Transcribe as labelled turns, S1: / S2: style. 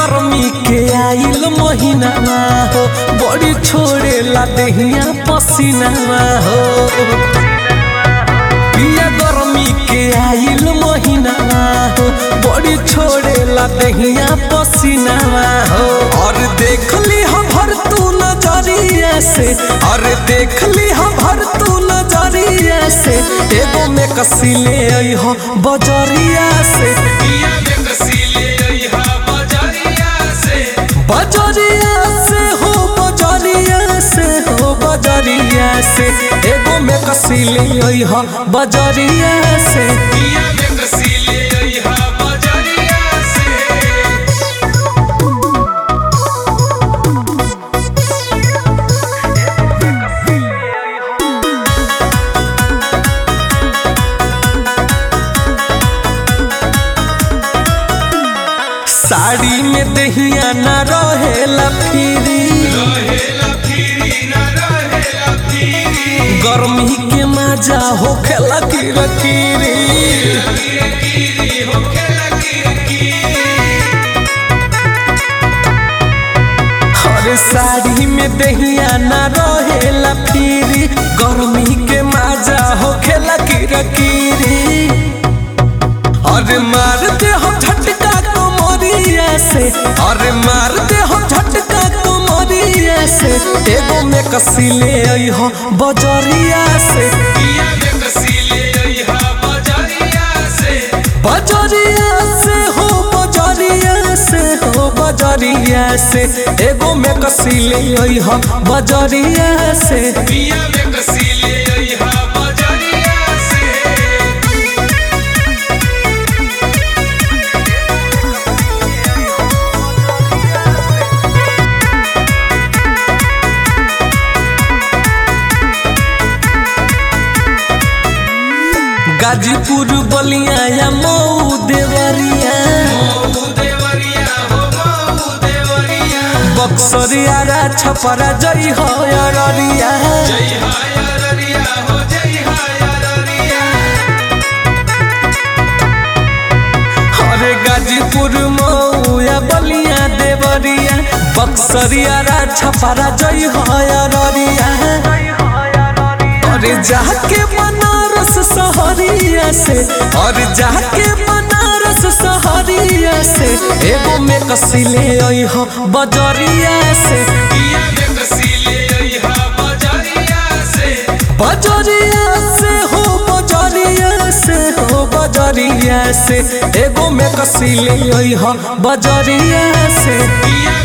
S1: गर्मी के आइल महीना हो बड़ी छोड़ेला देहिया पसीना हो पिया गर्मी के आइल महीना हो बड़ी छोड़ेला देहिया पसीना हो और देख ली हम भर तू नजरिया से और देख ली हम भर तू नजरिया से एगो में कसी ले आई हो बजरिया से
S2: पिया में कसीले अइहा बजरिया से
S1: बजरिया से हो बजरिया से हो बजरिया से एगो में कसी ले आई हो बजरिया से
S2: पिया में कसीले अइहा बजरिया से
S1: साड़ी में दहिया न रहेला फिरी
S2: रहेला फिरी न रहेला फिरी
S1: गर्मी के मजा होखेला किरकिरी
S2: गिरे गिरी होखेला गिरे गिरी
S1: हर साड़ी में दहिया न रहेला फिरी गर्मी के मजा होखेला किरकिरी अरे मार दे हम झटका कमरिया से अरे मार दे हम झटका कमरिया से एगो में कसी ले आई हो बजरिया से
S2: पिया में कसीले अइहा बजरिया से
S1: बजरिया से हो बजरिया से हो बजरिया से एगो में कसी ले आई हो बजरिया से
S2: पिया में कसीले अइहा बजरिया से
S1: गाजीपुर बलिया या मऊ देवरिया
S2: मऊ देवरिया हो मऊ देवरिया
S1: बक्सरिया रा छपरा जई हो अररिया
S2: जय हाय अररिया हो जय हाय अररिया
S1: अरे गाजीपुर मऊ या बलिया देवरिया बक्सरिया रा छपरा जई हो अररिया अरे जाके बनारस सहरिया से और जाके बनारस सहरिया से एगो में कसी ले आई हो बजरिया से
S2: पिया में कसीले अइहा बजरिया से
S1: बजरिया से हो बजरिया से हो बजरिया से एगो में कसी ले आई हो बजरिया से
S2: पिया